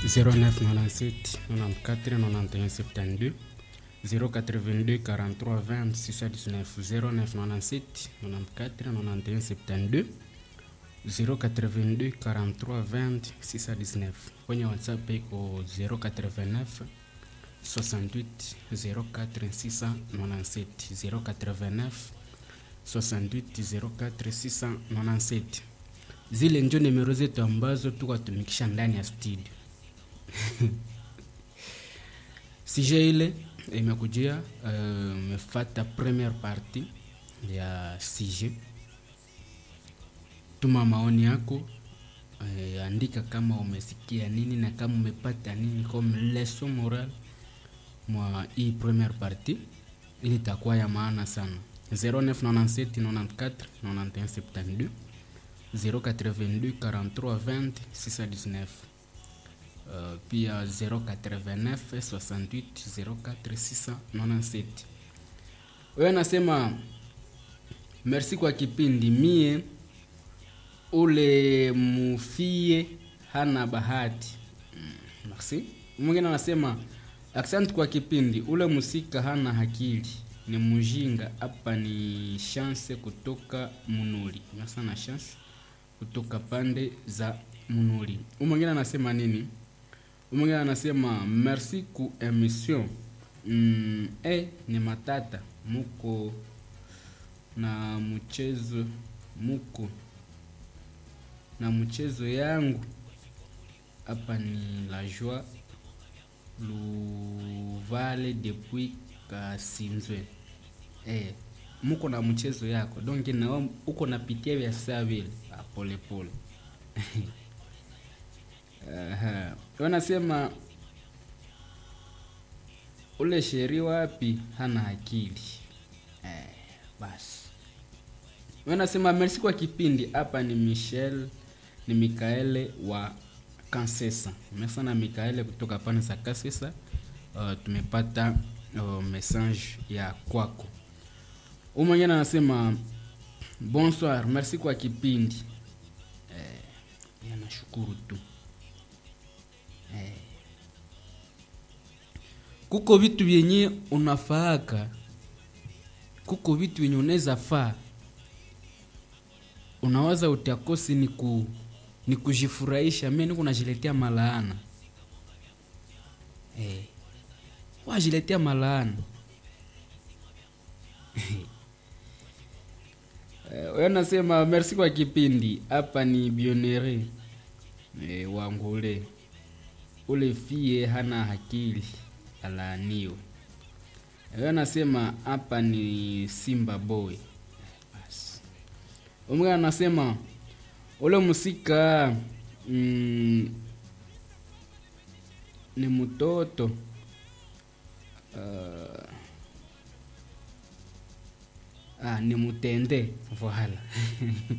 0997 94 91 72 082 43 20 619 0997 94 91 72 082 43 20 619 kwenye whatsapp iko 089 68 04 697 089 68 04 697 zile njo nimero zetu ambazo tukatumikisha ndani ya studio sije ile imekujia umefata uh, premiere party ya sije tuma maoni yako uh, andika kama umesikia nini na kama umepata nini comme leson moral mwa hii premiere party ili itakuwa ya maana sana 0997 94 91 72 082 43 20 619 Uh, pia 089 68 04 697 wewe nasema merci kwa kipindi mie ule mufie hana bahati mm, merci mwingine anasema asante kwa kipindi ule musika hana hakili ni mujinga hapa ni chance kutoka munuli sana chance kutoka pande za munuli mwingine anasema nini mwingine anasema merci ku emission mm, eh, ni matata muko na mchezo muko na mchezo yangu hapa ni la joie luvale depuis kasinzwe eh, muko na mchezo yako donc na uko napitia vya saa vile polepole Aha. Wanasema ule sheri wapi hana akili eh, basi wanasema merci kwa kipindi hapa ni Michel ni Mikaele wa Kansesa mesana Mikaele kutoka pane za Kansesa uh, tumepata uh, message ya kwako umwengine anasema bonsoir merci kwa kipindi eh, yanashukuru tu eh. kuko vitu vyenye unafaaka kuko vitu vyenye unaweza faa unawaza utakosi ni ku ni kujifurahisha mimi niko najiletea malaana eh. wajiletea malaana wewe nasema merci kwa kipindi hapa ni bionere e, wangule ule fie hana hakili alaaniwe wewe nasema hapa ni simba boy basi umwe anasema ule musika mm, ni mtoto uh, ah, ni mutende voila